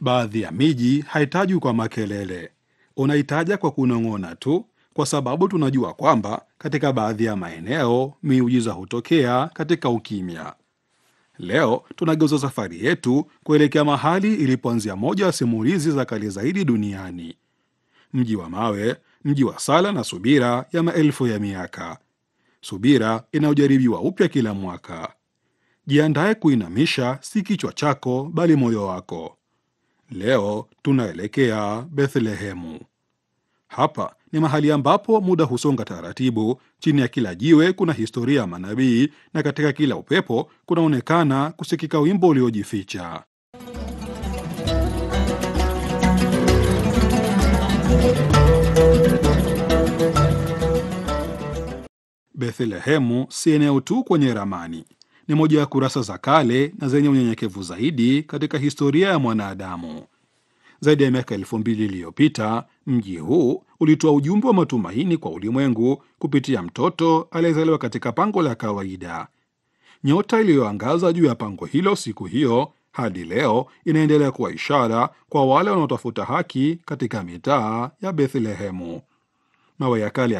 Baadhi ya miji haitajwi kwa makelele, unaitaja kwa kunong'ona tu, kwa sababu tunajua kwamba katika baadhi ya maeneo miujiza hutokea katika ukimya. Leo tunageuza safari yetu kuelekea mahali ilipoanzia moja ya simulizi za kale zaidi duniani, mji wa mawe, mji wa sala na subira ya maelfu ya miaka, subira inayojaribiwa upya kila mwaka. Jiandae kuinamisha si kichwa chako, bali moyo wako. Leo tunaelekea Bethlehemu. Hapa ni mahali ambapo muda husonga taratibu. Chini ya kila jiwe kuna historia ya manabii, na katika kila upepo kunaonekana kusikika wimbo uliojificha. Bethlehemu si eneo tu kwenye ramani, ni moja ya kurasa za kale na zenye unyenyekevu zaidi katika historia ya mwanadamu. Zaidi ya miaka elfu mbili iliyopita mji huu ulitoa ujumbe wa matumaini kwa ulimwengu kupitia mtoto aliyezaliwa katika pango la kawaida. Nyota iliyoangaza juu ya pango hilo siku hiyo hadi leo inaendelea kuwa ishara kwa wale wanaotafuta haki katika mitaa ya Bethlehemu. Mawe ya kale